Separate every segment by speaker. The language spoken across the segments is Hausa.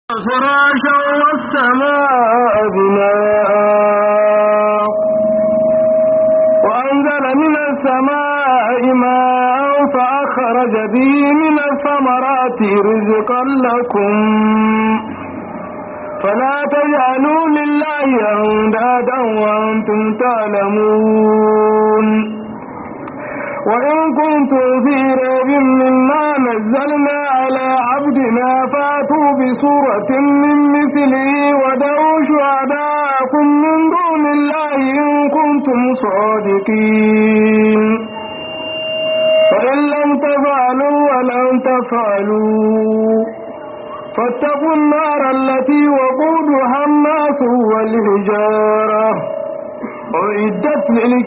Speaker 1: فراشا والسماء بناء وأنزل من السماء ماء فأخرج به من الثمرات رزقا لكم فلا تجعلوا لله أندادا وأنتم تعلمون وإن كنتم في ريب مما نزلنا على عبدنا فاتوا بسورة من مثله ودعوا شهداءكم من دون الله إن كنتم صادقين فإن لم تفعلوا ولن تفعلوا فاتقوا النار التي وقودها الناس والحجارة أعدت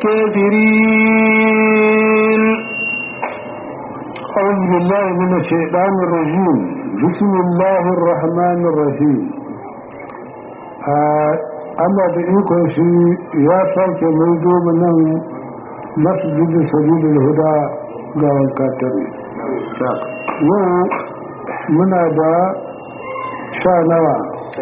Speaker 1: للكافرين
Speaker 2: أعوذ بالله من الشيطان الرجيم بسم الله الرحمن الرحيم Allah da ikon shi ya sake maido nan masjid sabilul huda ga wankatare yau muna da sha nawa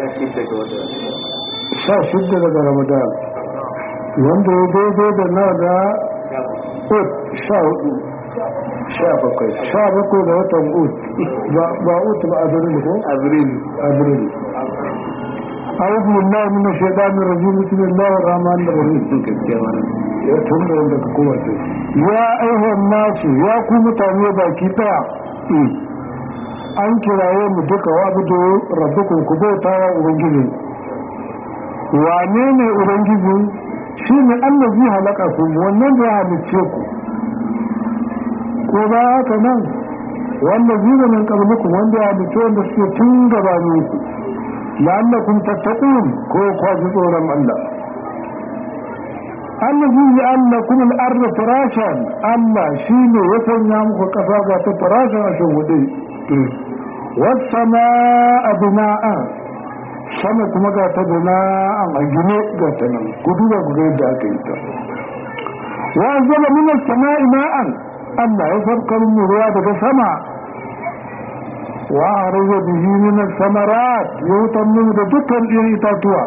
Speaker 2: sha shidda daga ramadan wanda ya daidai da nawa da sha hudu sha bakwai sha bakwai da watan ut ba ut ba abirin ko abirin abirin أعوذ بالله من الشيطان الرجيم بسم الله الرحمن الرحيم يا تنبه عندك قوة يا أيها الناس يا كم تاني باكي تا an kiraye mu duka wa abu rabbukun ku bauta wa ubangiji wane ne ubangiji shi ne allazi halaka ku wannan da ya halicce ku ko ba haka nan wanda zina min qablikum wanda ya halicce wanda suke tun gabanin ku la'allakum tattaqun ko kwaji tsoron Allah allazi ja'alakum al-ardha firashan Allah shine ya sanya muku kasa ga ta firashan a shugude was-samaa bina'an sama kuma ga ta bina'an a gine ga ta nan ku duba ku ga yadda aka yi ta wa anzala min as-samaa'i ma'an Allah ya farkar mu ruwa daga sama وأعرض به من الثمرات يوتمن دكا إتاتوا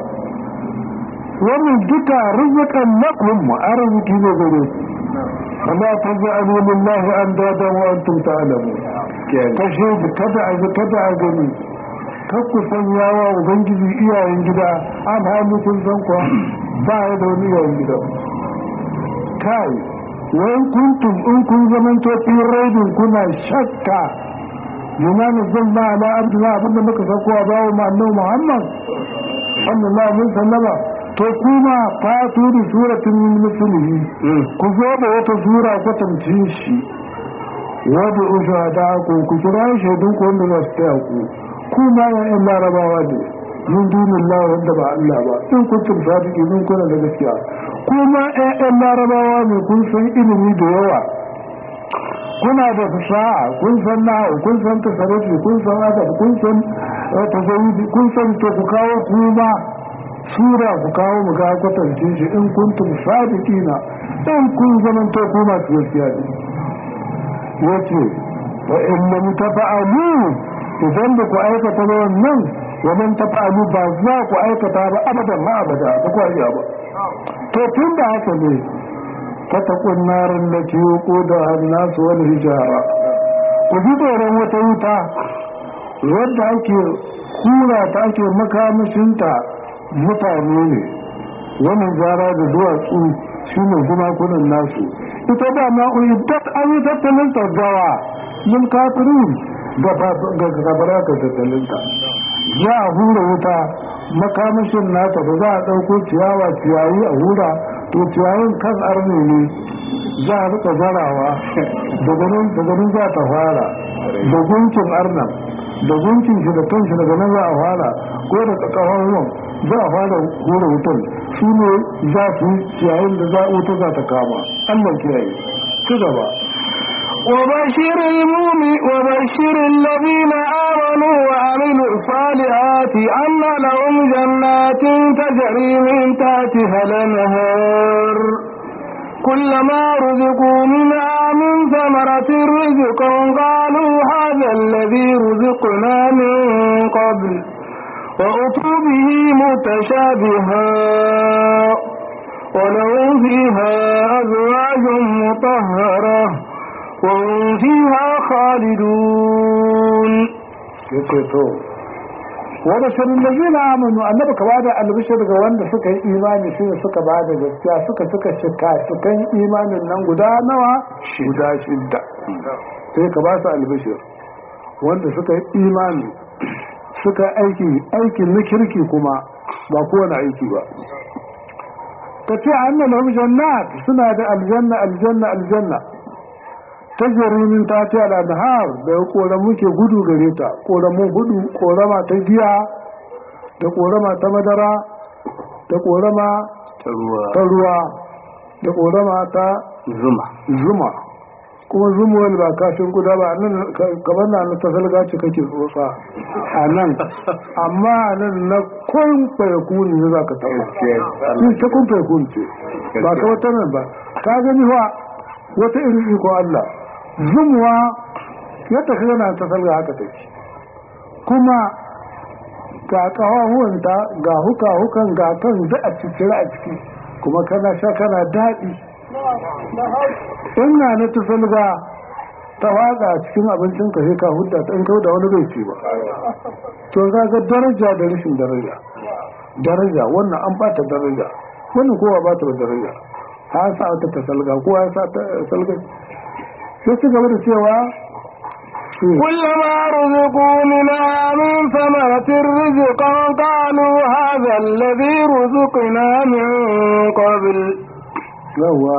Speaker 2: ومن دكا رزقا لكم أرزق نظري فلا تجعلوا لله أندادا وأنتم تعلمون تشهد كدع كدع جميل kakku sanyawa ubangiji iyayen gida an hannu kun san kuwa ba ya da wani iyayen gida kai wai kuntum in kun zamanto fi raibin kuna shakka lima nazzalna ala abdina abinda muka sauko a bawo ma annabi Muhammad sallallahu alaihi wasallama to kuma fatu da suratin min mislihi ku zo da wata sura kwatancin shi wadda usha da ku ku kira shaidun ku wanda za su taya ku kuma ya yan larabawa ne min dunin lawa wanda ba Allah ba in kuntum sadiki min kuna da gaskiya kuma ƴaƴan larabawa ne kun san ilimi da yawa kuna da fasaha kun san nahu kun san tasarrufi kun san adab kun san tasawudi kun san to ku kawo kuma sura ku kawo mu ga kwatance shi in kuntum sadiqina in kun zaman to ku ma gaskiya ne yace wa in lam tafa'alu idan da ku aikata wannan wa man tafa'alu ba za ku aikata ba abadan ma abada ba ku iya ba to tun da haka ne fatakun narin da ke ko da hannasu wani hijara ku ji tsoron wata wuta wadda ake kura ta ake makamashinta mutane ne wani zara da duwatsu shi ne gumakunan nasu ita da ma'u'idat an yi tattalin tagawa yin kafirin ga gabara ga tattalinta za a hura wuta makamashin nata da za a ɗauko ciyawa ciyayi a hura to ciyayin kan arne ne za a rika zarawa daga nan za ta fara da gunkin arnan da gunkin shi da kanshi daga nan za a fara ko da kakawar ruwan za a fara hura wutan su ne za su ciyayin da za a wuta za ta kama allah kiyaye ci gaba
Speaker 1: وبشر المؤمن وبشر الذين آمنوا وعملوا الصالحات أن لهم جنات تجري من تحتها الأنهار كلما رزقوا منها من ثمرة رزقا قالوا هذا الذي رزقنا من قبل وأتوا به متشابها ولهم فيها أزواج مطهرة وهم فيها خالدون
Speaker 2: yake to wa basharul ladina amanu annabi ka bada albishir ga wanda suka yi imani shi ne suka bada gaskiya suka suka shika shikan imanin nan guda nawa guda shidda sai ka ba su albishir wanda suka yi imani suka aiki aikin na kirki kuma ba kowane aiki ba ka ce annan lahum jannat suna da aljanna aljanna aljanna ta jarimin ta ce al'adhar da koramu ke gudu gare ta koramun gudu korama ta giya da korama ta madara da korama
Speaker 1: ta ruwa
Speaker 2: ta ruwa da korama ta
Speaker 1: zuma
Speaker 2: zuma kuma zumuwar ba kashin guda ba nan kamar na na tasalga ce kake tsotsa a nan amma a nan na kun fayakuni ne za ka taɓa shi ta kun fayakuni ce ba ta wata nan ba ka gani wa wata irin iko Allah zumuwa ya tafi yana tasalga haka take kuma ga ƙawahuwanta ga huka-hukan ga kan da a cikin a ciki kuma kana sha kana daɗi ina na tufalga ta waka a cikin abincin ka sai ka hudda ta in ka da wani bai ce ba to ga ga daraja da rashin daraja daraja wannan an bata daraja wannan kowa ba ta daraja ha sa ta tasalga kowa ya sa ta salga sai ci gaba da cewa
Speaker 1: كلما رزقوا منها من ثمرة رزقا قالوا هذا الذي رزقنا من قبل
Speaker 2: yawa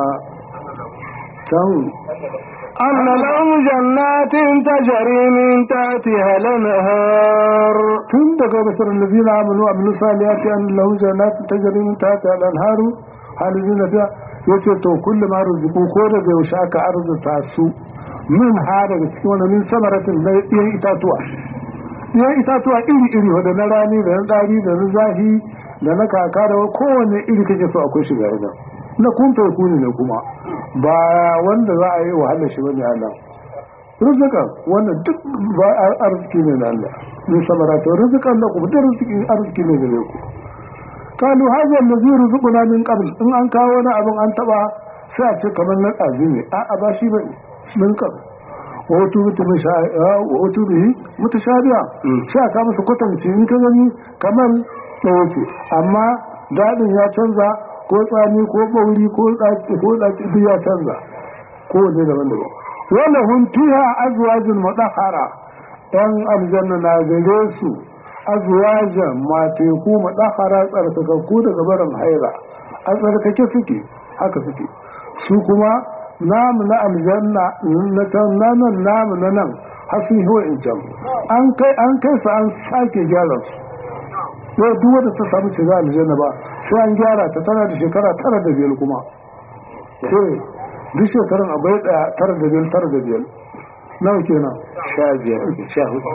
Speaker 2: can
Speaker 1: أن لهم جنات تجري من تحتها الأنهار
Speaker 2: tun daga basar lazina amanu abin saliyati an lahu jannat tajri min tahtiha al-anhar halidina fiha yace to kullu ma ruzuku ko daga yaushe aka arzuta su min ha daga cikin wannan min samaratin na ɗiyan itatuwa ɗiyan itatuwa iri iri wanda na rani da na ɗari da na zahi da na kaka da kowanne iri kake so akwai shiga idan na kun kuni ne kuma ba wanda za a yi wahalar shi bane Allah rizikan wannan duk ba arziki ne na Allah min samarata rizikan da kuma duk arziki arziki ne gare ku kalu hadha allazi rizquna min qabl in an kawo wani abin an taba sai a ce kamar na ɗazi ne a a ba shi bane min qabl wa wato wa wato bihi mutashabiha sai aka masa kwatanci in ka gani kamar ɗaya ce amma daɗin ya canza ko tsami ko bauri ko ɗaki ko ɗaki duk ya canza ko wanne daban-daban wala hun fiha azwajun mudahhara yan aljanna na gare su azwajan mateku mudahhara tsarkakakku daga barin haira a tsarkake suke haka suke su kuma namu na aljanna na can nanan namu na nan har sun yi in can an kai an kai su an sake gyara su yau duk wanda ta samu shiga aljanna ba sai an gyara ta tana da shekara tara da biyar kuma eh duk shekarun abai daya tara da biyar tara da biyar nawa kenan
Speaker 1: sha biyar sha hudu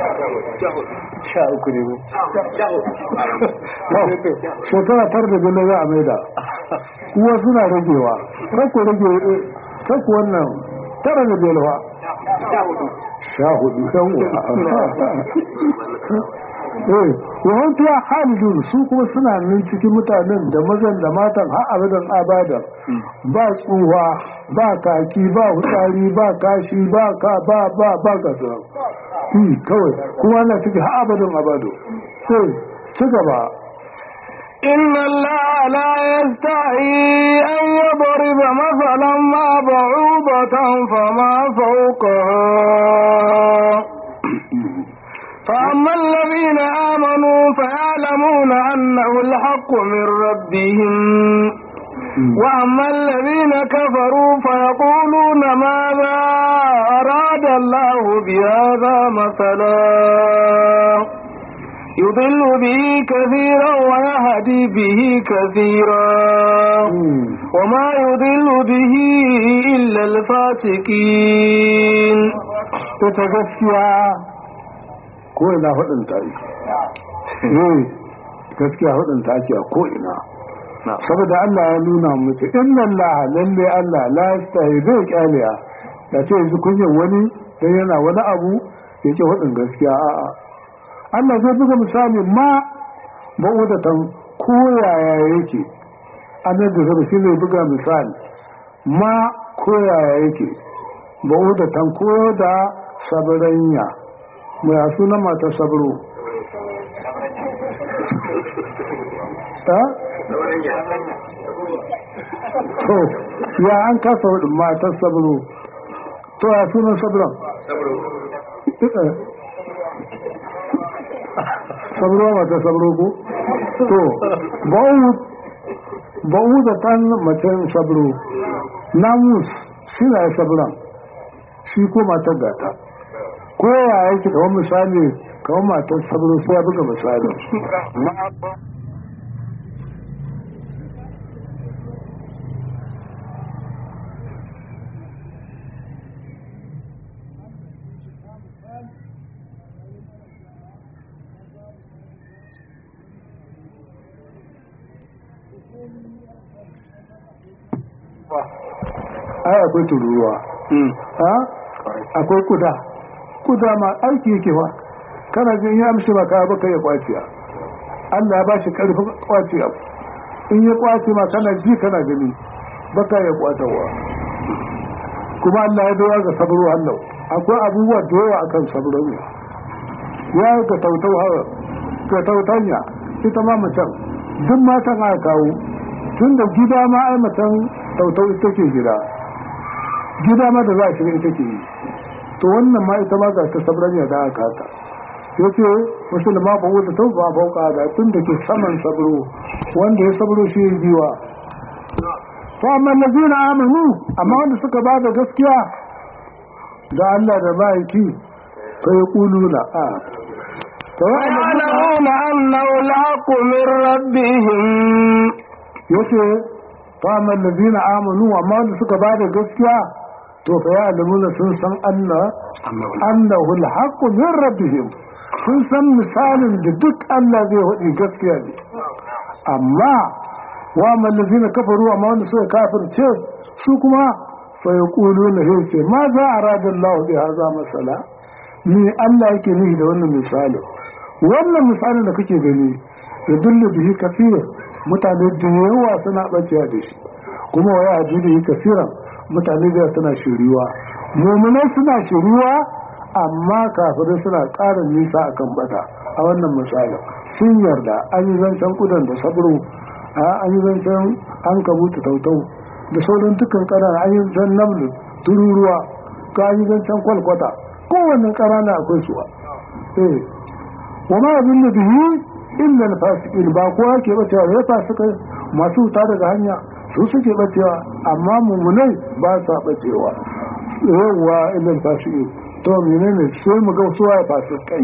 Speaker 1: sha uku ne
Speaker 2: shekara tara da biyar za a maida kuwa suna ragewa rako rage kakku wannan tara da biyar fa sha hudu eh yawan fiya halidun su kuma suna nan cikin mutanen da mazan da matan har abadan abadan ba tsuwa ba kaki ba hutsari ba kashi ba ka ba ba ba gasa kawai kuma na cikin har abadan abado sai ci gaba
Speaker 1: إن الله لا يستحي أن يضرب مثلا ما بعوضة فما فوقها فأما الذين آمنوا فيعلمون أنه الحق من ربهم وأما الذين كفروا فيقولون ماذا أراد الله بهذا مثلا يضل به كثيرا ويهدي به كثيرا وما يضل به إلا الفاسقين
Speaker 2: ita gaskiya ko ina hudun ta ake eh gaskiya hudun ta ake a ko ina saboda Allah ya nuna mutu inna Allah lalle Allah la yastahi zai kyaliya da ce yanzu kunyar wani dan yana wani abu ya ce hudun gaskiya a'a Allah zai buga misali ma ba'udatan ko yaya yake annabi da zaba shi zai buga misali ma ko yaya yake ba'udatan ko da sabaranya mai suna mata sabro ta to ya an kasa wadin matar sabro to ya sunan sabron sabro mata sabro ko to ba'u da tan macen sabro namus shi na ya sabron shi ko matar gata ko ya yake kawai misali kawai matar sabro sai ya buga misalin ai akwai tururuwa akwai kuda kuda ma aiki yake ba kana jin ya amshi ba kaya baka ya kwaciya Allah ya ba shi karfin kwaciya in ya kwace ma kana ji kana gani baka ya kwatarwa kuma Allah ya dawa ga sabro Allah akwai abubuwa da yawa akan sabro ne ya ga tautau hawa ga tautanya ita ma mutum duk matan aka kawo tun da gida ma ai mutum tautau ita ke gida gida ma da za a shiga ita ke yi to wannan ma ita ma ga ta sabranya da aka haka ya ce musulma ba wuta ta ba fauka da tun da ke saman sabro wanda ya sabro shi yin biwa to amma lazina amanu amma wanda suka ba da gaskiya da Allah da ma'aiki fa yaquluna a
Speaker 3: ويعلمون أنه الحق من ربهم
Speaker 2: yace fa amma lazina amanu amma wanda suka ba da gaskiya to fa ya'lamuna sun san Allah annahu al-haqqu min rabbihim sun san misalin da duk Allah zai hudi gaskiya ne amma wa mallazina kafaru amma wanda suka kafirce su kuma fa yaquluna yace ma za arada Allah bi hadha masala ni Allah yake nihi da wannan misalin wannan misalin da kake gani ya dullu bihi kafir mutane da yawa suna bacewa da shi kuma wa ya bihi kafiran mutane da suna shiriwa mu'minai suna shiriwa amma kafirai suna ƙara nisa akan bata a wannan misalin sun yarda an yi zancen kudan da sabro an yi zancen an kabuta tautau da sauran dukkan ƙanana an yi zancen namlu tururuwa ka an yi zancen kwalkwata kowanne ƙanana akwai suwa eh wa ma abin da bihi illa al-fasiqin ba kowa ke bacewa ya fasika masu wuta daga hanya su suke bacewa amma mummunai ba sa bacewa yawwa illa al-fasiqin to menene sai mu ga suwa ya fasikai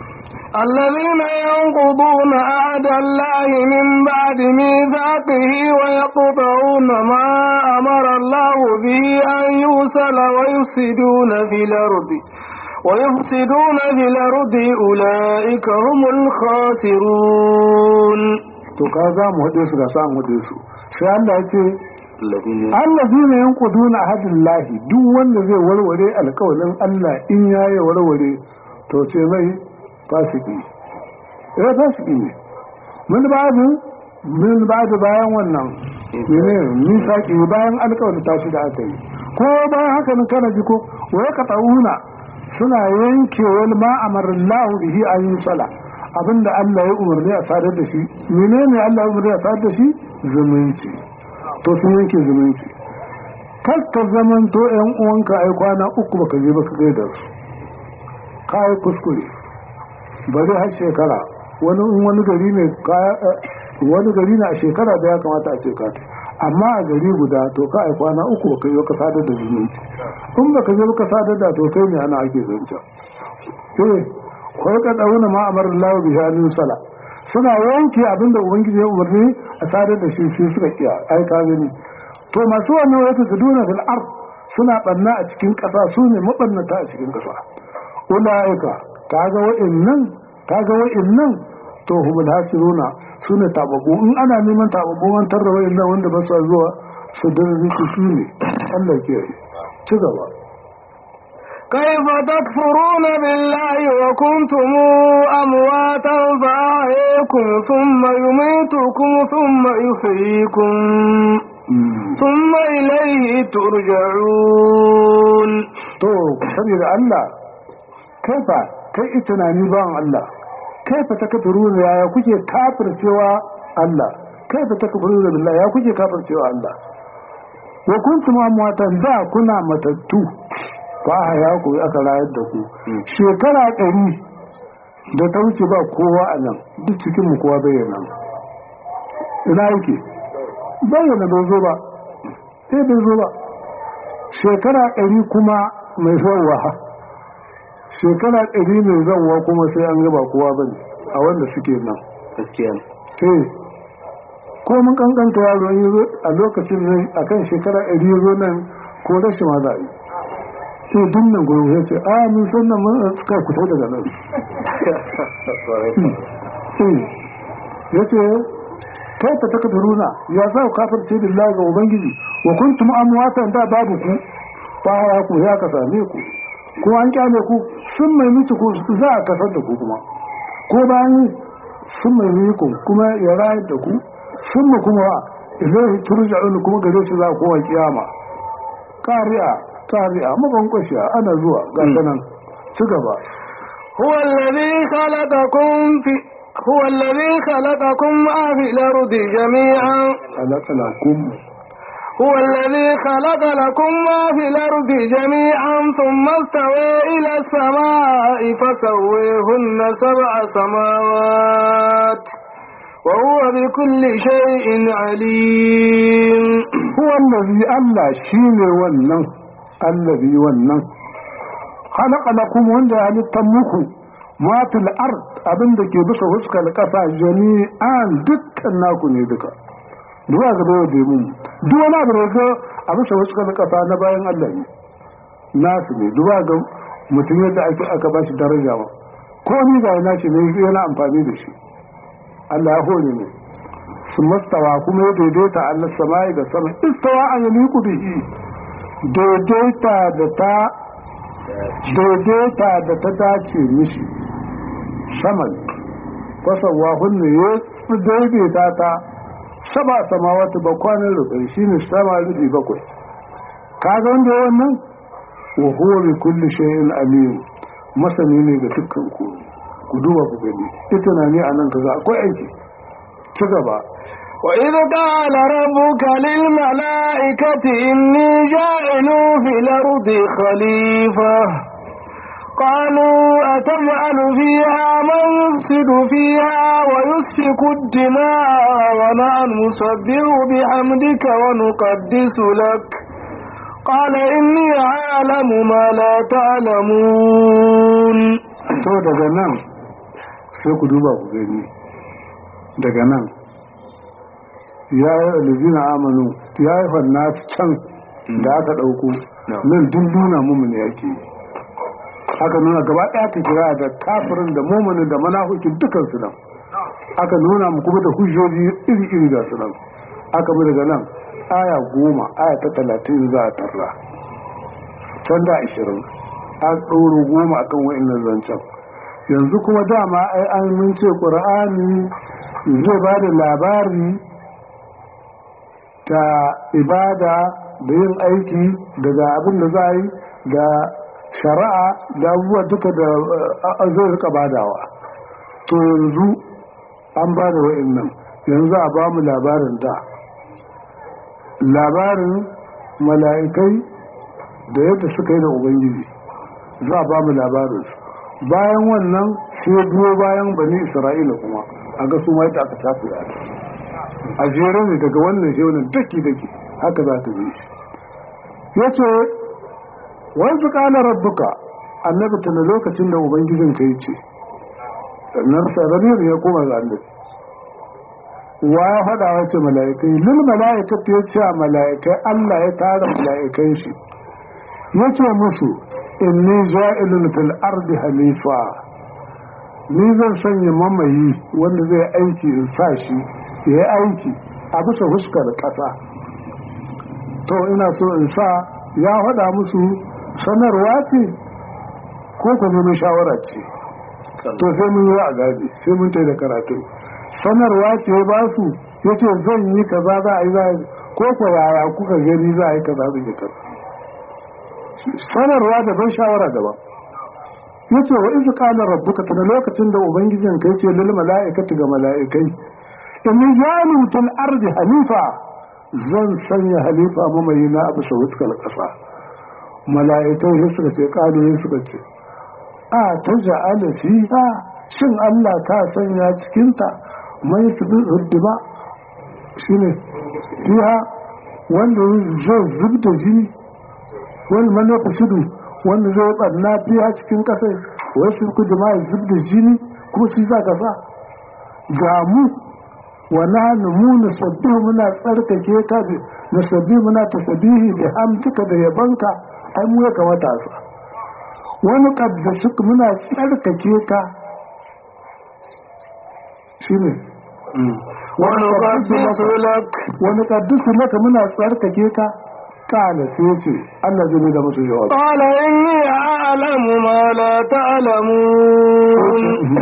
Speaker 3: الذين ينقضون عهد الله من بعد ميثاقه ويقطعون ما أمر الله به أن يوصل ويفسدون في الأرض ويفسدون في الأرض أولئك هم الخاسرون
Speaker 2: to ka za mu haɗe su ga sa mu haɗe su sai Allah ya ce allazi ne yan kuduna hadin lahi duk wanda zai warware alkawalin Allah in ya yi warware to ce mai fasiki eh fasiki ne mun ba da mun ba da bayan wannan ne misaki bayan alkawalin tashi da aka yi ko bayan haka nan kana ji ko wa ya qata'una suna yanke wal ma amarallahu bihi an yi sala abinda Allah ya umarni a sadar da shi menene Allah ya umarni a sadar da shi zumunci to sun yanke zumunci kar ka zaman to yan uwanka ai kwana uku baka je baka gaida su kai kuskure bari har shekara wani in wani gari ne wani gari na a shekara da ya kamata a ce ka amma a gari guda to ka ai kwana uku baka yi ka sadar da zumunci in baka je baka sadar da to kai ne ana ake zancen eh ko ka dauna ma amara Allah bi halin sala suna yanke abinda ubangiji ya umarni a sadar da shi shi suka kiya ai ka gani to masu wannan wata tuduna fil ard suna banna a cikin kasa su ne mabannata a cikin kasa ulaika kaga wa'annan kaga wa'annan to humul hasiruna su ne tababu in ana neman tababu an tarra wa'annan wanda ba su zuwa su da zuci su ne Allah ke ci gaba
Speaker 3: كيف تكفرون بالله وكنتم أمواتا فأحييكم ثم يميتكم ثم يحييكم ثم إليه ترجعون
Speaker 2: to saboda Allah kaifa kai ita na ni bawan Allah kaifa takfuruna ya kuke kafircewa Allah kaifa takfuruna billahi ya kuke kafircewa Allah wa kuntum amwatan da kuna matattu fa ya ku aka rayar da ku shekara ɗari da ta wuce ba kowa a nan duk cikin mu kowa bayyana ina yake bayyana bai zo ba sai bai zo ba shekara ɗari kuma mai zauwa shekara ɗari mai zauwa kuma sai an gaba kowa ba a wanda suke nan
Speaker 1: gaskiya
Speaker 2: sai ko mun kankanta yaro yi zo a lokacin nan a kan shekara ɗari zo nan ko rashin ma za a yi sai dinnan gurin ya ce a mun san nan mun suka fito daga nan ya ce kai ta taka duruna ya za ku kafirce billahi ga ubangiji wa kuntum amwatan da babu ku ba ya ku ya ka same ku ko an kyale ku sun mai miki ku za a kasar da ku kuma ko bayan sun mai miki kuma ya rayar da ku sun mu kuma ilaihi turja'un kuma gare shi za ku kowa kiyama kariya kariya mabankwashiya ana zuwa ga sanan ci gaba
Speaker 3: هو الذي خلقكم في هو الذي خلقكم ما في الأرض جميعا
Speaker 2: alakalakum
Speaker 3: هو الذي خلق لكم ما في الأرض جميعا ثم استوى إلى السماء فسويهن سبع سماوات وهو بكل شيء عليم
Speaker 2: huwa allazi Allah shine wannan allazi wannan khalaqa lakum wanda ya halitta muku ma fil ard abinda ke bisa fuskar kasa jami'an dukkan naku ne duka duwa ga bayo da mun duk wani abu da ga a bisa fuskar kasa na bayan Allah ne nasu ne duwa ga mutum yadda ake aka bashi daraja ba ko ni ga na ce ne yana amfani da shi Allah ya hore ne su mastawa kuma ya daidaita Allah sama'i da sama istawa an yi liku bihi daidaita da ta daidaita da ta dace mishi saman fasawa hunne ya daidaita ta saba sama wata bakwanin rubai shi ne sama rubi bakwai kaga wanda ya wannan wa huwa bi kulli shay'in alim masani ne ga dukkan ku ku duba ku gani ita na ne anan kaza akwai aiki ci gaba
Speaker 3: وإذ قال ربك للملائكة إني جاعل في الأرض خليفة قالوا أتجعل فيها من يفسد فيها ويسفك الدماء ونحن نسبح بحمدك ونقدس لك قال إني أعلم ما لا تعلمون
Speaker 2: to daga nan sai ku duba ku gani daga nan ya yi alizina amanu ya yi fannati can da aka ɗauko nan duk nuna mummuni yake yi aka nuna gaba ɗaya ka kira da kafirin da mummunin da manahukin dukansu nan aka nuna mu kuma da hujjoji iri-iri da su nan aka bi daga nan aya goma aya ta talatin za a tarra can da ashirin an ɗoro goma akan wa'annan zancen yanzu kuma dama ai an mun ce ƙur'ani zai ba da labari ta ibada da yin aiki daga abin da za a yi da shari'a da abubuwa duka da uh, zai rika badawa to yanzu an ba da wa'annan yanzu a ba mu labarin da labarin mala'ikai da yadda suka yi da ubangiji za a ba mu labarin bayan wannan sai biyo bayan bani isra'ila kuma a ga su ma yadda aka tafi da a jere ne daga wannan shi wannan daki daki haka za ta bi shi ya ce wanzu kana rabbuka annabi tana lokacin da ubangijin ka ce sannan sarariyar ya koma ga annabi wa ya faɗa wa ce mala'ikai lil mala'ikatu ya ce a mala'ikai Allah ya tara mala'ikai shi ya ce musu inni ja'ilun fil ardi halifa ni zan sanya mamayi wanda zai aiki in sa shi ya yi aiki a bisa fuskar ƙasa to ina so in sa ya faɗa musu sanarwa ce ko ku neman shawara ce to sai mun yi a gaji sai mun tai da karatu sanarwa ce ya ba su ya ce zan yi kaza za a yi za a yi ko ku yaya kuka gani za a yi kaza zan yi kaza sanarwa daban shawara daban ya ce wa izu kala rabbuka tana lokacin da ubangijin kai ce lil mala'ikati ga mala'ikai in jalu fil ardi halifa zan sanya halifa mamayi na abu sawuskal kasa mala'ikai sai suka ce kalu sai suka ce a ta ja'ala fiha shin Allah ka sanya cikin ta mai su huddima shine fiha wanda zai zubda jini wani manufa shidu wanda zai barna fiya cikin kasai wasu kudu ma ya zub da jini kuma su za ka sa ga mu wa nahnu mu nusabbihu muna tsarkake ka bi nusabbihu muna tasbihi da hamdika da yabanka ai mu ya kamata sa wani kaddasu muna tsarkake ka shine
Speaker 3: wani kaddasu lak
Speaker 2: wani kaddasu laka muna tsarkake ka kala sai ce Allah zai da musu jawabi
Speaker 3: قال إني أعلم ما لا تعلمون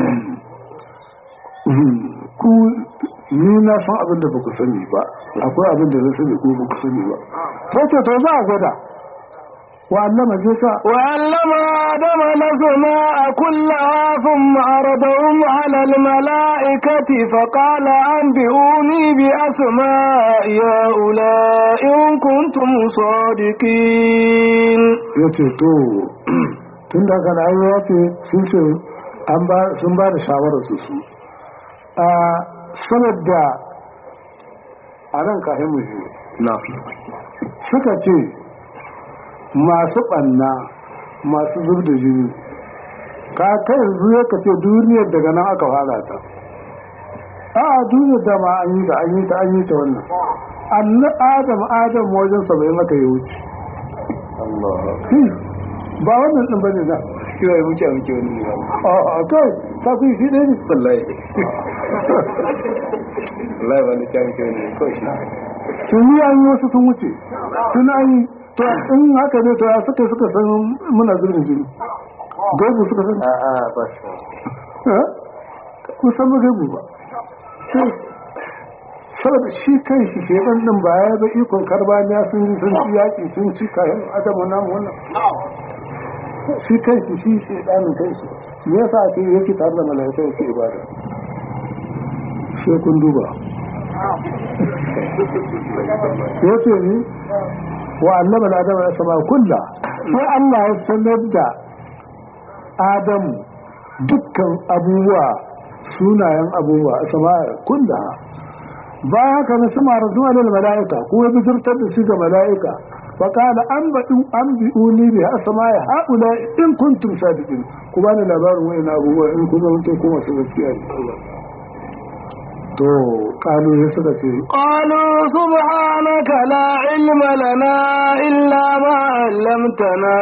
Speaker 2: ku ni na san abin da baku sani ba akwai abin da na sani ko baku sani ba ta ce to za a gwada wa allama je ka
Speaker 3: وعلم آدم الأسماء كلها ثم عرضهم على الملائكة فقال أنبئوني بأسماء هؤلاء إن كنتم صادقين
Speaker 2: ya ce to tun da kan ayi ya ce sun ce an ba sun ba da shawarar su su a sanar da a nan kafin mu je suka ce masu ɓanna masu zub da jini ka kai yanzu ya ka ce duniyar daga nan aka fara ta a duniyar da ma an yi ta an yi ta an yi ta wannan annu adam adam wajen saba'in aka yi wuce Hmm. ba wannan ɗin bane na
Speaker 1: kira ya wuce muke wani ne ba
Speaker 2: a kai ta fi shi ɗaya ne
Speaker 1: wallahi wallahi ba ni ta muke wani ne kawai shi
Speaker 2: sun yi an yi wasu sun wuce sun an yi to in haka ne to ya suka suka san muna zurbin jini gaibu suka san
Speaker 1: a a ba su
Speaker 2: Eh? kun san ba gaibu ba saboda shi kan shi ke ɗan ɗin ba ya ba ikon karbaniya sun yi sun ci yaƙi sun ci kayan adamu namu wannan shi kan shi shi shi ɗanin kan shi me yasa ake yake tare da malaika yake ibada sai kun duba ya ce ni wa annaba da adama ya sama kulla sai Allah ya sanar da Adamu dukkan abubuwa sunayen abubuwa a sama kulla bayan haka na sama rasu alal mala'ika ko ya bijirtar da shi ga mala'ika fa qala an ba'u an bi'uni bi asma'i haula in kuntum sadiqin ku bani labarin wayan abubuwa in kun zama ko masu gaskiya ne to kalu ya suka ce
Speaker 3: قالوا سبحانك لا علم لنا إلا ما علمتنا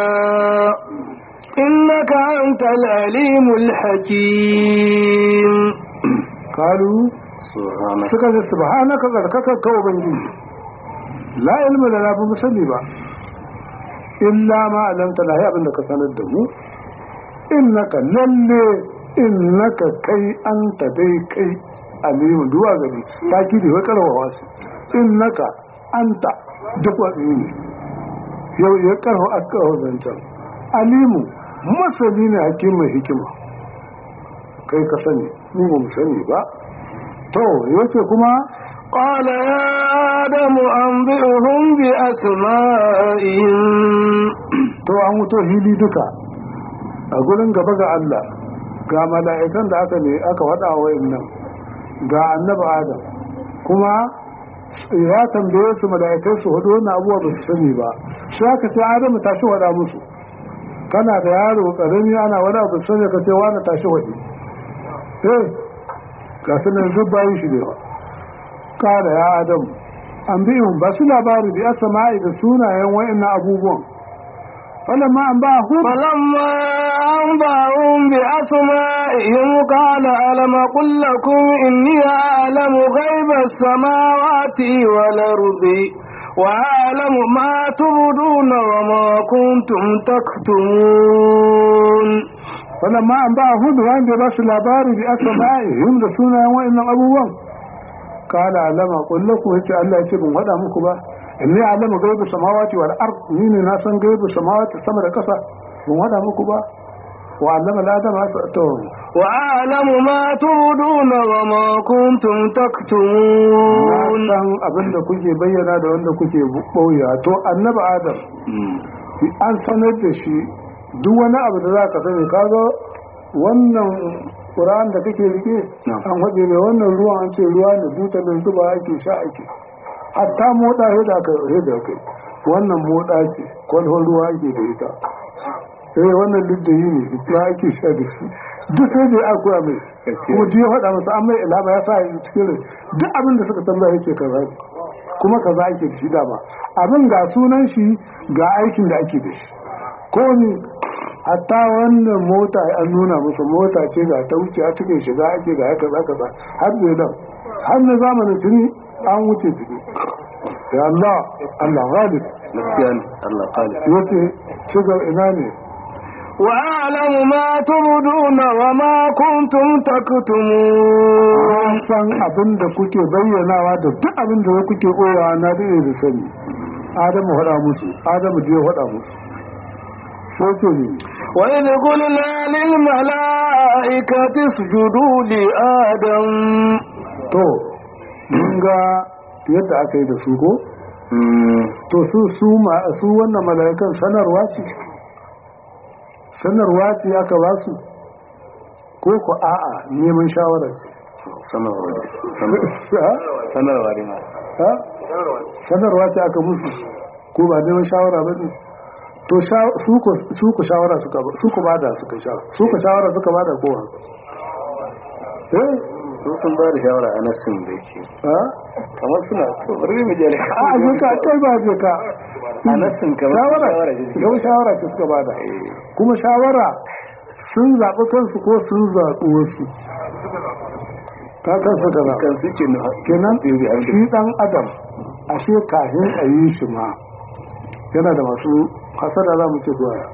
Speaker 3: إنك أنت العليم الحكيم
Speaker 2: kalu suka ce subhanaka tsarkaka ka ubangiji la ilma lana ba mu sani ba illa ma alamta la abin da ka sanar da mu innaka lalle innaka kai anta dai kai alimu duwa gari ta kiri wai karwawa su innaka anta duk wani ne yau ya karwa aka zancen alimu masani ne hakimin hikima kai ka sani mu ba mu sani ba to yace kuma
Speaker 3: قال يا آدم أنبئهم بأسمائهم
Speaker 2: to an wuto hili duka a gurin gaba ga Allah ga mala'ikan da aka ne aka faɗa wa nan ga annabi Adam kuma ya tambaye su mala'ikai su hudu wannan abubuwa ba su sani ba sai aka ce Adamu tashi wada musu kana da yaro karami ana wani abu sani ka ce wani tashi wadi eh ga sunan duk bayan shi ne ba kada ya Adamu an biyun ba su labari bi asama'i da sunayen wa'annan abubuwan فلما أنبأهم
Speaker 3: فلما أنبأهم بأسمائهم قال ألم أقل لكم إني أعلم غيب السماوات والأرض وأعلم ما تبدون وما كنتم تكتمون
Speaker 2: falamma an ba hudu wanda ba su labari bi aka ba'ihim da sunayen wa'annan abubuwan kala alama kullu ku yace Allah ya ce ban wada muku ba inni alama gaibu samawati wal ard ni ne na san gaibu samawati sama da kasa ban wada muku ba wa allama al-adama to
Speaker 3: وأعلم ما تبدون وما كنتم
Speaker 2: na
Speaker 3: تكتمون
Speaker 2: san abin da kuke bayyana da wanda kuke boya to annabi adam an sanar da shi duk wani abu da za ka sani kaga wannan ƙura'an da kake rike an haɗe mai wannan ruwan an ce ruwa ne buta da zuba ake sha ake hatta moɗa da aka da kai wannan moɗa ce kwalhon ruwa ake da ita eh wannan duk da yi ne ruwa ake sha da shi duk sai da ya koya mai kuma duk ya faɗa masa an mai ilama ya sa yi cikin rai duk abin da suka tambaya yake kaza ne kuma kaza ake da shi dama abin ga sunan shi ga aikin da ake da shi ko ni hatta wannan mota an nuna musu mota ce ga ta wuce a cikin shiga ake ga haka za ka har da nan har na zamanin tuni an wuce tuni ya Allah Allah ghalib
Speaker 1: gaskiya ne Allah kali
Speaker 2: yace shiga ina ne
Speaker 3: وأعلم ما تبدون وما كنتم تكتمون
Speaker 2: san abin da kuke bayyanawa da duk abin da kuke koyawa na da da sani Adamu faɗa musu Adamu je faɗa musu sai ce ne
Speaker 3: وإذ قلنا للملائكة اسجدوا لآدم
Speaker 2: to mun ga yadda aka yi da su ko to su su ma su wannan mala'ikan sanarwa ce sanarwa ce aka ba su ko ko a'a neman shawara ce
Speaker 1: sanarwa ne
Speaker 2: ha?
Speaker 1: sanarwa ne ma
Speaker 2: ha? sanarwa ce aka musu ko ba neman shawara ba ne to sha- su ko su ko shawara suka ba su ko bada suka shawara su ko shawara suka bada kowa eh
Speaker 1: su sun ba da shawara a nasin da yake
Speaker 2: ha
Speaker 1: kamar suna to bari mu je
Speaker 2: a je ka kai ba je ka
Speaker 1: a nasin kamar
Speaker 2: shawara
Speaker 1: shawara ce suke
Speaker 2: yau shawara ce suka bada kuma shawara sun zaɓi kansu ko sun zaɓi wasu ta kansu da zaɓi
Speaker 1: kan suke na
Speaker 2: kenan
Speaker 1: Ɗaya da
Speaker 2: shi ɗan adam ashe kafin a yi shi ma yana da masu hasada za mu ce goya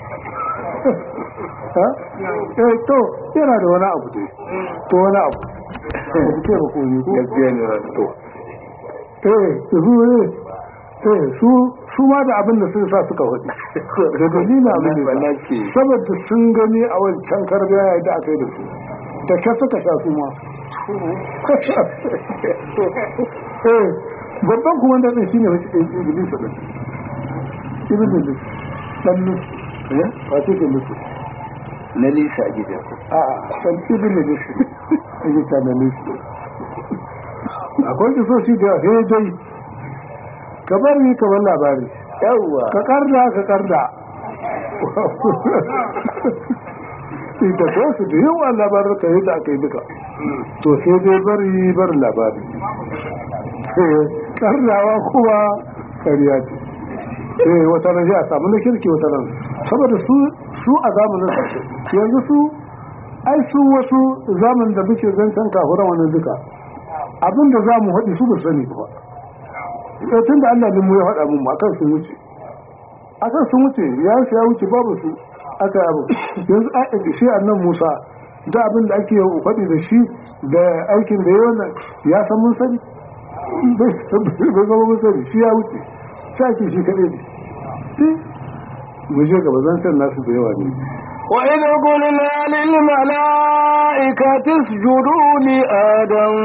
Speaker 2: ha? eh to yana da wani abu dai to wani abu ba ku ce ba ko yi ko
Speaker 1: gaskiya ne ba to
Speaker 2: eh su ne eh su su ma da abin da sun sa suka hudu da dalilin abin da
Speaker 1: Wannan
Speaker 2: ya
Speaker 1: ce.
Speaker 2: sa. saboda sun gani a wancan karbiya ya da aka yi da su da ka suka sha su ma eh babban kuma da ɗin shine wasu ɗin iblis ɗin iblis ɗan nusu
Speaker 1: eh
Speaker 2: ba ce ke nusu
Speaker 1: na lisa a gidan
Speaker 2: a ɗan iblis ake ta na nusu akwai kisoshi da yawa sai dai ka bari ka bar labari
Speaker 1: yawwa
Speaker 2: ka karda ka karda ita ko su da yawa labarin ka yi da aka yi duka to sai dai bari bar labari kardawa kuma kariya ce eh wata nan ya samu na kirki wata nan saboda su su a zamanin su yanzu su ai su wasu zamanin da muke zancen kafuran wannan duka abinda za mu haɗi su ba sani ba eh tun da Allah ne mu ya faɗa mun akan sun wuce akan sun wuce ya su ya wuce babu su aka abu yanzu a shi annan Musa da abin da ake faɗi da shi da aikin da ya wannan ya san mun sani bai zama mun sani shi ya wuce shi ake shi kaɗai ne Eh, mu je gaba zancen nasu da yawa ne
Speaker 3: وإذ قلنا للملائكة اسجدوا لآدم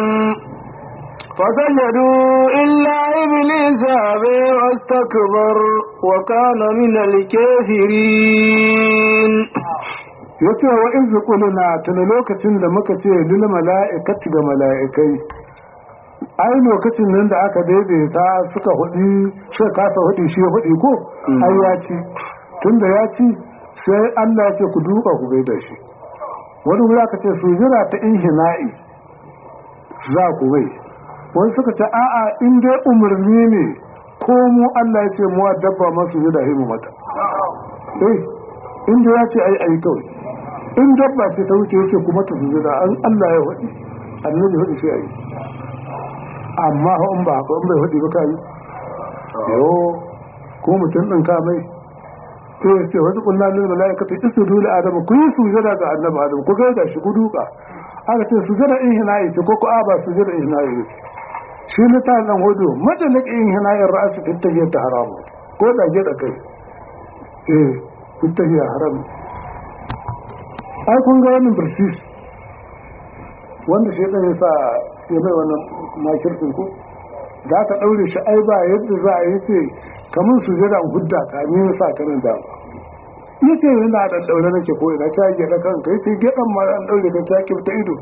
Speaker 3: فسجدوا إلا إبليس أبى واستكبر وكان من الكافرين
Speaker 2: ya ce wa in na tuna lokacin da muka ce lil mala'ikati ga mala'ikai ai lokacin nan da aka daidaita suka hudi suka kasa hudi shi ya hudi ko ai ya ci tunda ya ci sai Allah ya ce ku duka ku gaida shi wani wuri aka ce su jira ta inhina'i za ku bai wani suka ce a'a in dai umarni ne ko mu Allah ya ce mu wa dabba masu yi da himu mata eh in dai ya ce ai ai kawai in dabba ce ta wuce yake kuma ta zuwa da an Allah ya hudi annabi hudi sai ai amma fa in ba haka in bai hudi ba kai yo ko mutum ɗin ka mai to ya ce wasu ƙulla lil mala'ikatu isjudu li adam ku yi sujada ga annabi adam ku ga shi ku duka aka ce sujada in hinayi ce ko ku a ba sujada in hinayi ce shi ne ta dan hudu madalik in hinayi ra'su fi tahiyya ta haramu ko da ge da kai eh fi tahiyya haram ce ai kun ga wannan birsis wanda shi ya sa ya mai wannan makirkin ku za ka ɗaure shi ai ba yadda za a yi ce kamar su jira hudda ka ni ya sa kanin da ni ce yana da ɗaure nake ko ina ta gyaɗa kan kai ce gyaɗan ma an ɗaure ka ta kifta ido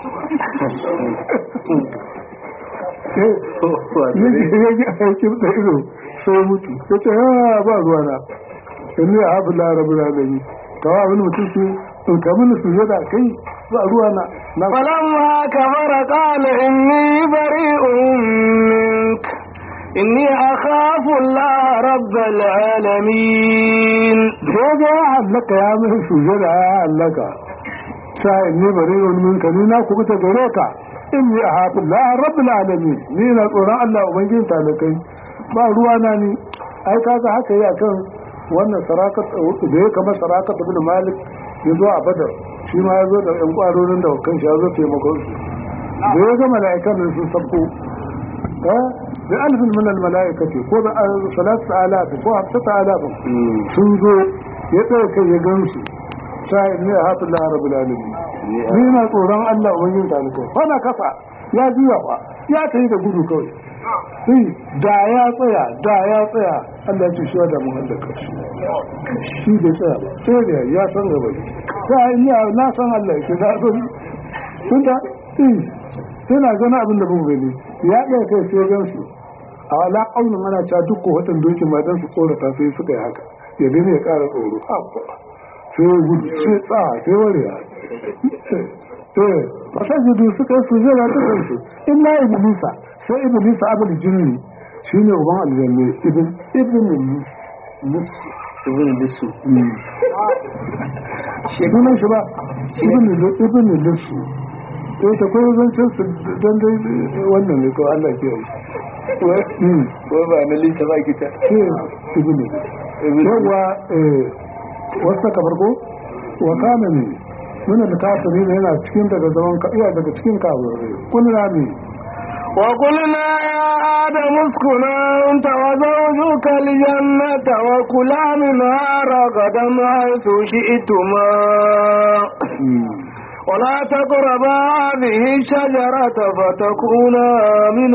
Speaker 2: ya kifta ido sai mutu ya ce ya ba ruwa na in ne a hafi larabu na da yi kawo abin mutum su in kamar su jira kai ba ruwa na
Speaker 3: فلما كفر قال إني بريء منك إني أخاف الله رب العالمين
Speaker 2: sai ga ya hallaka ya mai sujada ya hallaka sa'in ne bari wani min ka ni na kuma ta gare ka in ni a hafi la rabbil alamin ni na tsoron Allah ubangijin talakai ba ruwa na ni ai kaga haka yi akan wannan sarakat da ya kama sarakat ibn malik ya zo a badar shi ma ya zo da yan kwarorin da kan shi ya zo taimakon su da ya ga mala'ikan nan sun sabko da alfin min al mala'ikati ko da salatu alaf ko hafsata alaf sun zo ya tsaye kai ya gansu sai ne a hafi Allah rabbul alamin ni na tsoron Allah ubangin talikai fa na kafa ya juya fa ya tayi da gudu kawai sai da ya tsaya da ya tsaya Allah ya ce shi da mu hallaka shi shi bai tsaya ba sai da ya san gaba ne sai ni na san Allah ke da san kun da eh sai na gana abin da ban gani ya ɗaya kai sai gansu a wala ƙaunin ana cewa duk ko watan dokin ma dan su tsorata sai suka yi haka ya gani ya ƙara tsoro sai gudu sai tsawa sai warewa eh fasajudu suka yi sujera ta kansu illa iblisa sai iblisa abul jinni shine uban aljanna ibn ibn
Speaker 1: ibn lisu
Speaker 2: sunan shi ba ibn ibn lisu eh ta koyo zancen su dan dai wannan ne ko Allah ke yi
Speaker 1: ko ba na lisa ba kita
Speaker 2: ke ibn yawa eh wasu ka farko wa kana ne muna da kafiri ne yana cikin daga zaman ka iya daga cikin kafirai kullu ne
Speaker 3: وقلنا يا آدم اسكن أنت وزوجك الجنة وكلا منها رغدا حيث شئتما ولا تقربا هذه الشجرة فتكونا من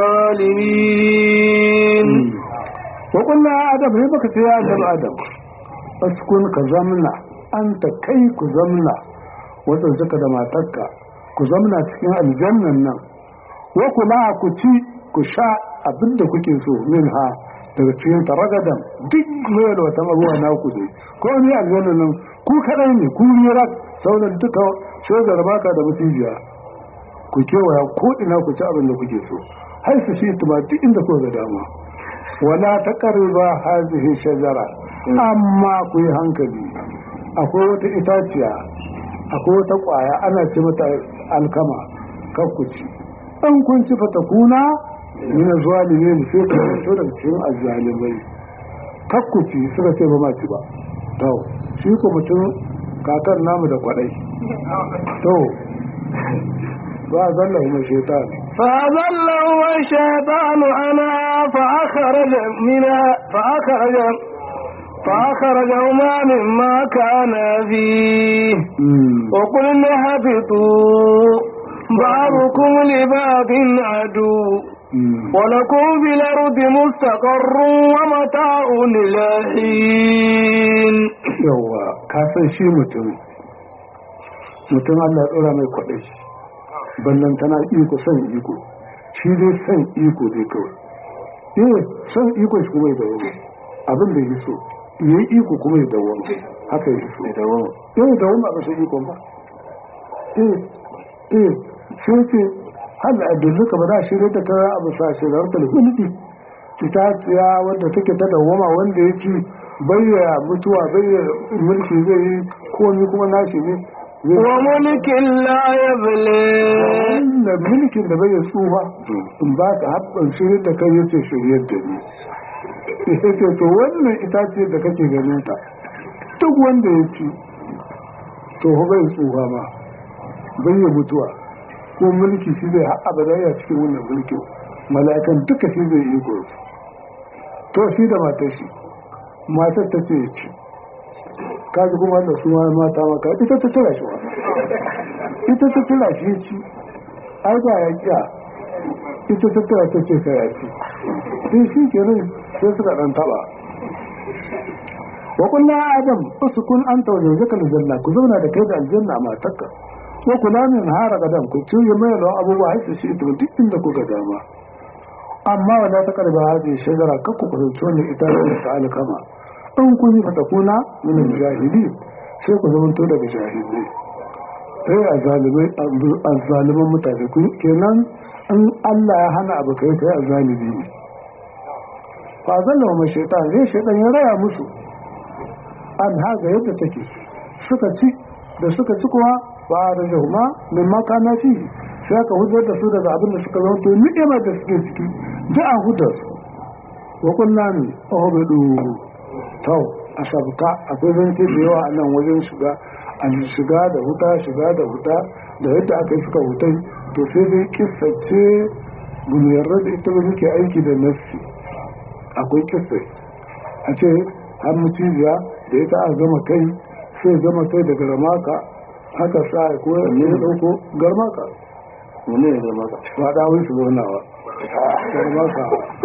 Speaker 3: الظالمين
Speaker 2: وقلنا يا آدم هي بك يا آدم آدم اسكن كزمنا أنت كي كزمنا وتنسك دماتك كزمنا تكين الجنة نعم wa kula ku ci ku sha abin da kuke so min ha daga cikin taragadan duk mai da wata abuwa na ku dai ko ni aljanna nan ku kadai ne ku ne rak sauran duka shogar baka da mutijiya ku kewaya ko ina ku ci abin da kuke so har su shi tuma duk inda ku ga dama wala taqriba hadhihi shajara amma ku yi hankali akwai wata itaciya akwai wata kwaya ana ce mata alkama kan ku ci an kun ci fatakuna mina zuwa ne sai ka fito daga cikin azzalimai kakkuci suka ce ba ma ci ba to shi ko mutum kakan namu da kwadai to ba zalla kuma shaitan
Speaker 3: فأذله الشيطان عنها فأخرج منها فأخرج فأخرجهما مما كان فيه وقلنا اهبطوا بعضكم لبعض عدو ولكم في الأرض مستقر ومتاع إلى حين
Speaker 2: yawa ka san shi mutum mutum Allah ya tsora mai kwaɗai ballan tana iko son iko shi dai son iko dai kawai eh son iko shi kuma ya dawo abin da ya so ya yi iko kuma ya dawo haka ya so ya dawo eh dawo ba ka so iko ba eh eh sai ce hal adulluka ba za shi ne ta kara abu sa shi da harkar hulɗi ita tsiya wadda take ta dawama wanda ya ci bayyana mutuwa bayyana mulki zai yi komi kuma nashi ne
Speaker 3: وملك لا يبلي
Speaker 2: wannan mulkin da bai tsufa in ba ka haɓɓan shirin da kai yace shiryar da ni ya ce to wannan itace da kake ganin ta duk wanda ya ci to fa bai tsuha ba bai yi mutuwa ko mulki shi zai haɓa ba ya cikin wannan mulkin mala'ikan duka shi zai yi gobe to shi da matar shi matar ta ce ya ci kaji kuma da su ma mata maka ita ta tura shi wa ita ta tura shi ya ci ai ba ya kiya ita ta tura ta ce ka ya ci sai shi kenan sai suka ɗan taɓa wa kullu adam usukun anta wa zawjaka aljanna ku zauna da kai da aljanna a matarka wa kula min hara gadan ku ci ya mai lawan abubuwa har su to duk inda kuka dama amma wala ta karba hadin shajara kakku ku zanci wannan ita da ta alkama in kun yi fatakuna min jahili sai ku zamanto daga jahilai sai a zalimai a zaliman mutane ku kenan in Allah ya hana abu kai kai a zalimi ne fa zalla wa shaitan zai shaitan ya raya musu an haga yadda take suka ci da suka ci kuwa ba da jahuma min maka na fi sai aka hudar da su daga abin da suka zama to ni'ima da suke ciki ji an hudar su wa kunna ni ohbedu tau a sabka akwai zance da yawa a nan wajen shiga an shiga da huta shiga da huta da yadda aka yi suka hutai to sai dai kissace bunu yarda da ita ba muke aiki da nassi akwai kissai a ce har muciziya da ita a gama kai sai gama kai da garmaka aka sa ya ko ya dauko garmaka
Speaker 1: Wane ne zama ka?
Speaker 2: ba da wai su zaunawa garmaka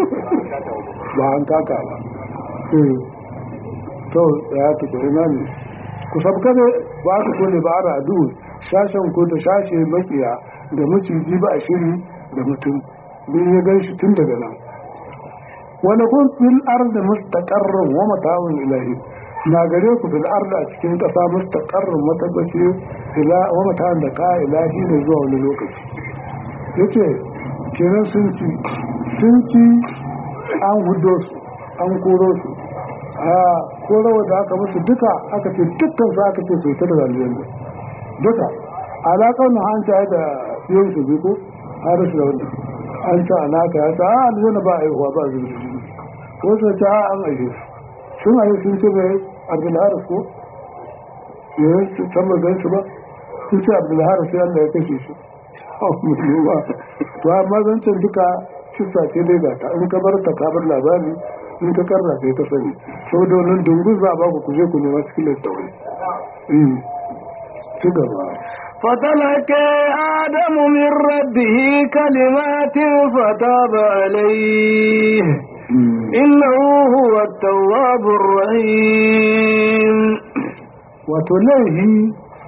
Speaker 2: ba an kaka ba Eh, to ya ta ko ina ne ku sabka da ba ku kone ba ara adu shashen ko da shashe makiya da maciji ba a shiri da mutum bin ya gan shi tun daga nan wani kun fil arda mustaqarrun wa mata'un ilahi na gare ku fil arda a cikin kasa mustaqarrun matabbaci ila wa mata'un da ka ilahi ne zuwa wani lokaci yace kenan sun ci sun ci an hudo su an koro su a korowa da aka musu duka aka ce dukkan su aka ce sai ta da aljanna duka alaƙar na an da yin su biyu ko har su da wannan an ce alaka ya ta a aljanna ba a yi ba a zuwa jini wasu ta a an aje su sun aje sun ce mai abdulharis ko yayin su can ba gan su ba sun ce abdulharis sai allah ya kashe shi ba to amma zancen duka kisa ce dai ga ta in ka bar ta ka bar labari in ka karra sai ka sani saboda wannan dungun za a ba ku kuje ku nema cikin littattafai ci gaba
Speaker 3: فتلقى آدم من ربه كلمات فتاب عليه إنه هو التواب الرحيم
Speaker 2: wato laihi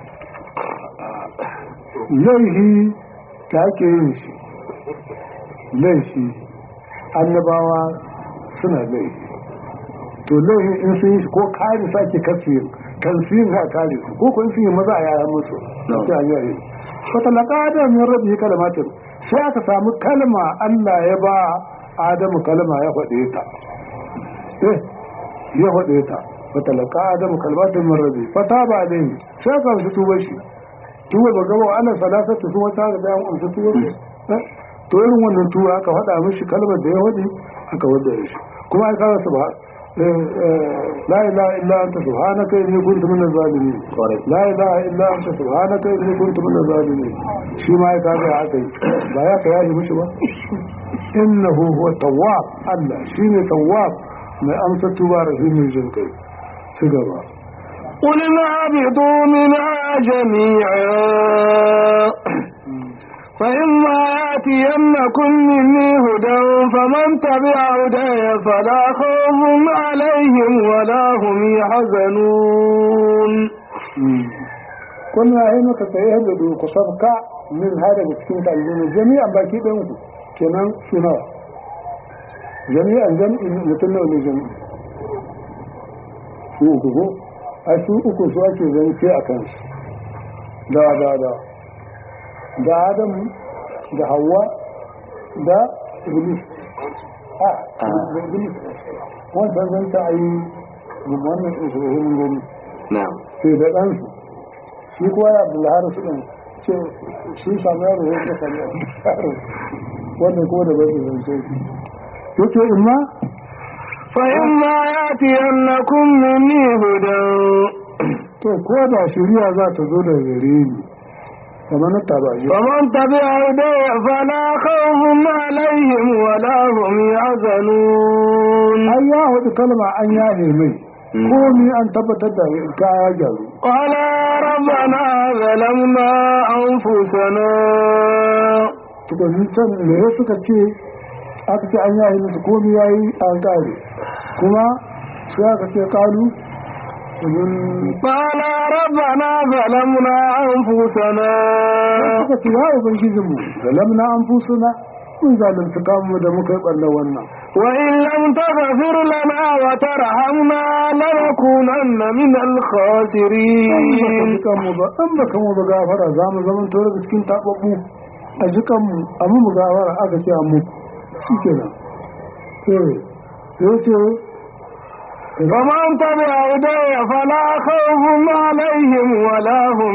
Speaker 2: laihi ta ake yin shi laifi annabawa suna laifi to laihi in sun yi shi ko kare su ake kasirin kan su yin ha kare su ko kun sun yi maza a yaya musu sai a yi wata laka adam min rabbi kalmatin sai aka samu kalma Allah ya ba Adamu kalma ya faɗe ta eh ya faɗe ta wata laka adamu kalmatin min rabbi fata ba dai sai aka su tuba shi tuba ba gaba ana salasatu su wata ga bayan amsa tuba to irin wannan tuba aka faɗa mishi kalmar da ya faɗi aka wadda shi kuma ai kawo su ba لا إله إلا أنت سبحانك إني كنت من الظالمين لا إله إلا أنت سبحانك إني كنت من الظالمين شي ما يكاد عقل لا يك يا مش با إنه هو التواب الله شيني تواب ما أمس تبارك من جنكي سيجابا
Speaker 3: قل اهبطوا منها جميعا فإما يأتينكم مني هدى فمن تبع هداي فلا خوف عليهم ولا هم يحزنون
Speaker 2: كنا هنا تتيهد قصبك من هذا مسكين تعلمون جميعا باكي بينكم كمان سنة جميعا جميع مثلنا ولا جميع su uku ko a su uku su ake zance a kansu da da da da adam da hawa da iblis a da iblis wancan zance a yi wannan isra'ilin gani
Speaker 1: Na'am.
Speaker 2: sai da ɗansu shi kuwa ya abu lahar su ɗin ce shi sami yaro ya ce sami yaro wannan kuma da bai zance ya ce imma
Speaker 3: فإما يأتينكم مني هدى
Speaker 2: to ko da shari'a za ta zo daga gare ni kamar na taba yi
Speaker 3: فمن تبع هدي فلا خوف عليهم ولا هم يحزنون
Speaker 2: an ya hudu kalma an yahe mai komi an tabbatar da ka ya gyaru
Speaker 3: قال ربنا ظلمنا أنفسنا
Speaker 2: tukunin can me suka ce aka ce an yahe musu komi ya yi an kare kuma sai aka ce kalu domin
Speaker 3: قال ربنا ظلمنا أنفسنا
Speaker 2: suka ce ya ubangijinmu da lamna an fusuna mun zalunci kamu da muka yi ɓarnar wannan
Speaker 3: وإن لم تغفر لنا وترحمنا لنكونن من الخاسرين
Speaker 2: mu ba an baka mu ba gafara za mu zama to daga cikin tababbu a jikan mu a mu mu gafara aka ce mu shikenan eh sai ce
Speaker 3: فمن تبع هدي فلا خوف عليهم ولا هم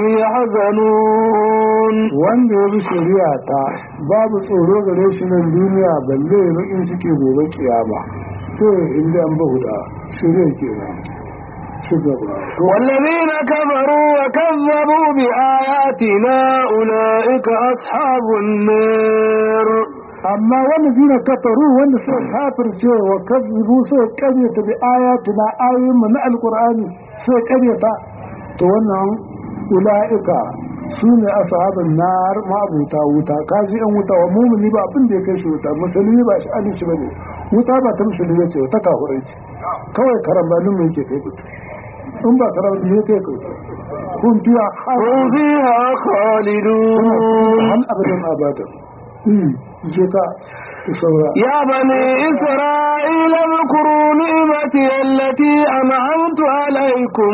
Speaker 3: يحزنون
Speaker 2: wanda ya bi shari'a ta babu tsoro gare shi nan duniya balle ya bakin suke gobe kiyama to inda an ba huda shari'a kenan ci gaba
Speaker 3: والذين كفروا وكذبوا بآياتنا أولئك أصحاب النار
Speaker 2: amma wanda zina kafaru wanda suka kafirce wa kazzibu suka karyata bi ayatuna ayoyin mu na alqur'ani suka karyata to wannan ulaika su ne ashabun nar ma'abuta wuta kaji yan wuta wa mumuni ba abin da ya kai shi wuta musulmi ba shi alin shi bane wuta ba ta musulmi ce ta kafurai ce kawai karambanin mu yake kai kuta in ba karambanin ne kai kuta kun biya har
Speaker 3: هم فيها خالدون
Speaker 2: hal abadan abadan je ka ku saura
Speaker 3: يا بني إسرائيل اذكروا نعمتي التي أنعمت عليكم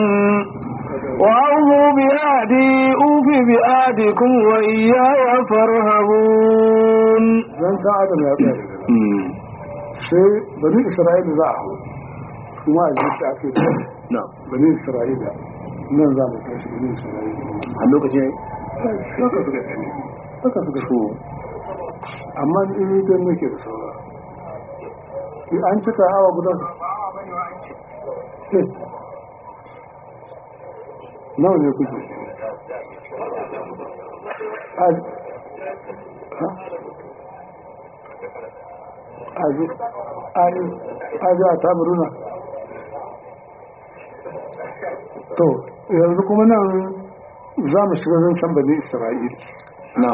Speaker 3: وأوفوا بعهدي أوف بعهدكم وإياي فارهبون
Speaker 2: zan san adam ya tsaya daga nan sai bani isra'ila za a hau kuma a jiki ake da bani isra'ila nan za mu kai shi bani isra'ila
Speaker 1: a lokacin
Speaker 2: haka suka gani haka suka so amma in yi don nake da saura Sai an cika awa guda Eh. nawa ne kuke A- ha? aji aji aji a tabaruna to yanzu kuma nan za mu shiga zan san bane isra'il
Speaker 1: na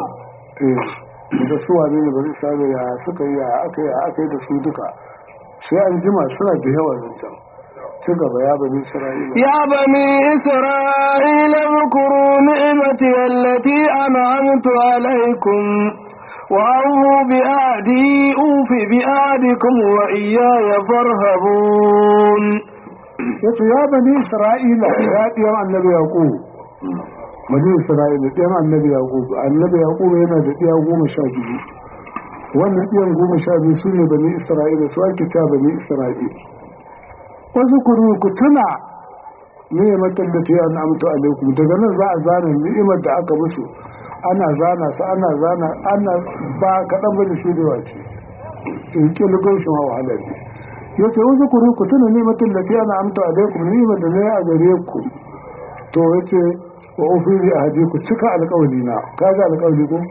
Speaker 2: eh da su wane ne bane isra'il ya suka yi ya aka yi ya aka yi da su duka sai an jima suna da yawa zan can ci gaba ya bane isra'il
Speaker 3: يا بني إسرائيل اذكروا نعمتي التي أنعمت عليكم وأوفوا بعهدي أوف بعهدكم وإياي فارهبون
Speaker 2: yace ya bani isra'ila ya ɗiyan annabi yaqub bani isra'ila ɗiyan annabi yaqub annabi yaqub yana da ɗiya goma sha biyu wannan ɗiyan goma sha biyu su ne bani isra'ila su ake cewa bani isra'ila wasu kuru ku tuna ni'imar da ta yi an amtu alaikum daga nan za a zana ni'imar da aka musu ana zana su ana zana ana ba kaɗan ba da shi da wace in ƙilgon shi ma wahalar ne ya ce wasu kuru ku tuna nimatin da fiye na amta alaikum nimar da na yi a gare ku to ya ce wa ofiri a haji ku cika alkawali na ka ga alkawali ko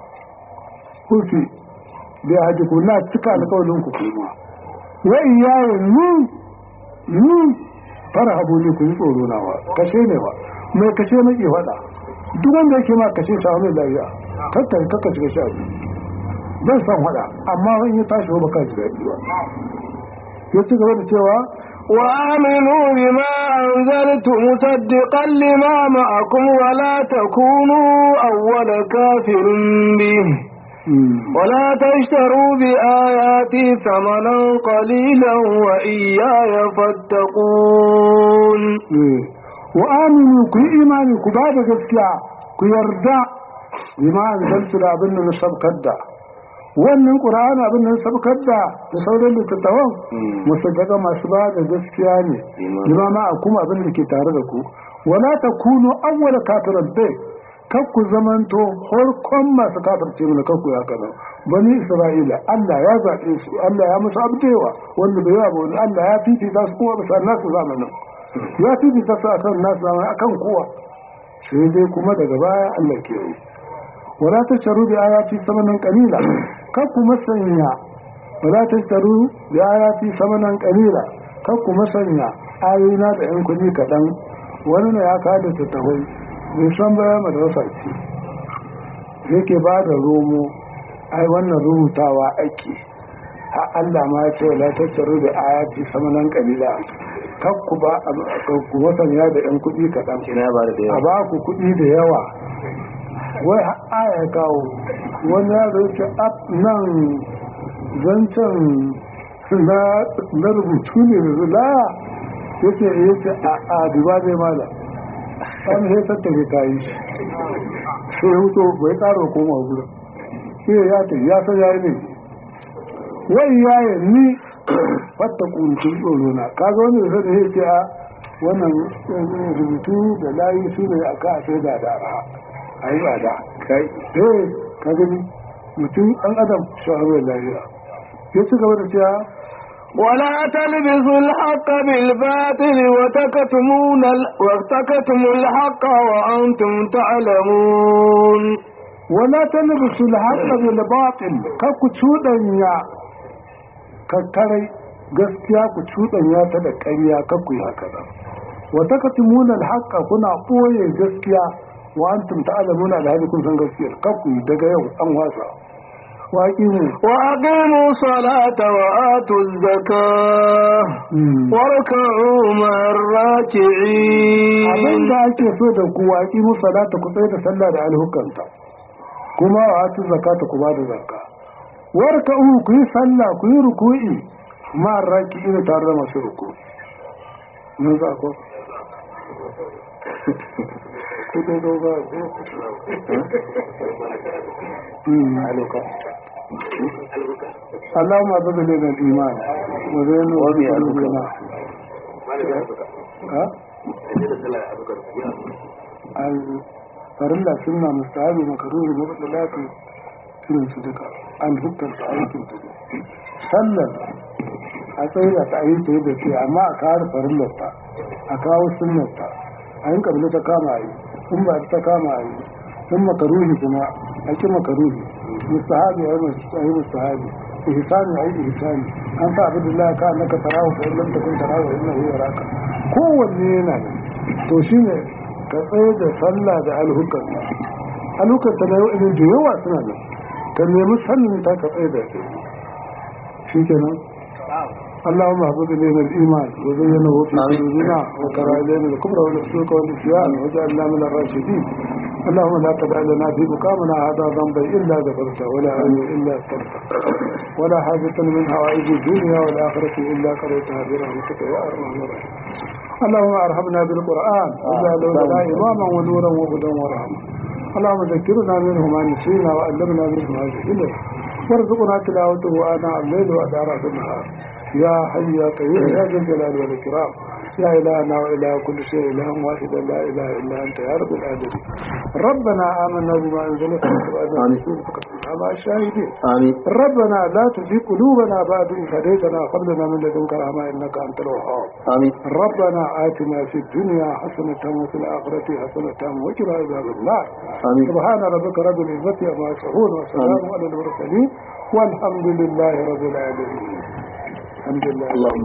Speaker 2: kufi da haji ku na cika alkawalin ku kuma wa iyaye ni ni fara habu ne ku yi tsoro nawa kashe ne ba mai kashe na ke faɗa duk wanda yake ma kashe sa mai lafiya kakka kakka shiga sha zan san faɗa amma in ya tashi ba ka ji daɗi ba ya ci gaba da cewa
Speaker 3: وآمنوا بما أنزلت مصدقا لما معكم ولا تكونوا أول كافر به ولا تشتروا بآياتي ثمنا قليلا وإياي فاتقون
Speaker 2: wa aminu ku yi imani ku ba da gaskiya ku yarda bima anzaltu da abin da na sabkar da wannan qur'ani abin da na sabkar da da sauran littattafan musaddaka masu ba da gaskiya ne bima ma kuma abin da ke tare da ku wala takunu awwala kafiran bai kakku zamanto harkon masu kafirce mana kakku ya kana bani isra'ila Allah ya zaɓe su Allah ya musu abdewa wanda bai yawa wani Allah ya fifita su kuma bisa nasu zamanin ya fifita su akan nasu zamanin akan kowa sai dai kuma daga baya Allah ke yi wala ta sharu da ayati samanan qalila kakku masanya wala ta sharu da ayati samanan qalila kakku masanya ayoyina da yan kuɗi kaɗan wani ne ya kada ta tawai bai san baya madrasa ce yake ba da romo ai wannan rubutawa ake ha Allah ma ya ce la tasaru da ayati samanan qalila kakku ba ku masanya da yan kuɗi kaɗan
Speaker 1: ina ba da
Speaker 2: a
Speaker 1: yawa
Speaker 2: ba ku kuɗi da yawa wai har aya kawo wani yaro yake up nan zancen na na rubutu ne da zula yake yake a a duba zai mala an sai tattare kayi shi sai ya huto bai tsara koma gurin sai ya ta ya san yayi ne wai yaye ni fatta kuntun tsoro na kaga wani da sai ya ce a wannan eh, rubutu da layi su ne aka a sai da da arha a yi tsada
Speaker 1: kai
Speaker 2: eh ka gani mutum ɗan adam shahararwar lafiya ya ci gaba da cewa
Speaker 3: ولا تلبسوا الحق بالباطل وتكتمون ال... وتكتموا الحق وأنتم تعلمون
Speaker 2: wala talbisu al-haqqa bil batil ka ku cudanya kakkarai gaskiya ku cudanya ta da ƙarya ka ku yi haka nan wa takatumuna al-haqqa kuna ɓoye gaskiya wa antum ta'lamuna da hali kun san gaskiya ka ku yi daga yau an wasa waƙi ne
Speaker 3: وأقيموا الصلاة وآتوا الزكاة واركعوا مع
Speaker 2: abin
Speaker 3: الراكعين
Speaker 2: da ake so da ku waƙi musalata ku tsaye da sallah da alhukanta kuma wa atu zakata ku ba da zakka warka u ku yi sallah ku yi ruku'i ma raki ina tare da masu ruku mun za ko ku dai do ba ko Mm. اللهم اعبد لنا الايمان وزينه
Speaker 1: وبي
Speaker 2: قلوبنا ها farilla sunna mustahabi makaruri mabdalatu irin su duka an hukunta aikin ta sallar a tsaye ta yi ta yadda ce amma a kawo farillar ta a kawo sunnar ta a yin kabila ta kama a yi in ba ta kama a yi in makaruhi kuma a ki makaruhi mustahabi a yi mustahabi ihsani a yi ihsani an sa abin da ka annaka tarahu fa illam takun tarahu innahu yaraka kowanne yana da to shine ka tsaye da sallah da alhukar alhukar ta na yau da yawa suna nan ka nemi sannin ta ka tsaye da shi shi kenan اللهم اهبط الينا الايمان وزينه في قلوبنا وكره الينا الكفر والفسوق والعصيان واجعلنا من الراشدين اللهم لا تدع لنا في مقامنا هذا ذنبا الا غفرته ولا عين الا استغفرته ولا حاجة من حوائج الدنيا والاخرة الا قضيتها برحمتك يا ارحم الراحمين اللهم ارحمنا بالقران واجعله لنا اماما ونورا وهدى ورحمه اللهم ذكرنا منه ما نسينا وعلمنا منه ما جهلنا وارزقنا تلاوته اناء الليل وادارات النهار يا حي يا قيوم يا ذا الجلال والاكرام يا إلهنا وإله كل شيء إله واحد لا إله إلا أنت يا رب العالمين ربنا آمنا بما أنزلت وأنا رسولك مع الشاهدين
Speaker 1: آمين
Speaker 2: ربنا لا تزغ قلوبنا بعد إذ هديتنا وهب لنا من لدنك رحمة إنك أنت الوهاب
Speaker 1: آمين
Speaker 2: ربنا آتنا في الدنيا حسنة وفي الآخرة حسنة وقنا عذاب النار
Speaker 1: آمين
Speaker 2: سبحان ربك رب العزة عما يصفون وسلام على المرسلين والحمد لله رب العالمين الحمد لله
Speaker 1: اللهم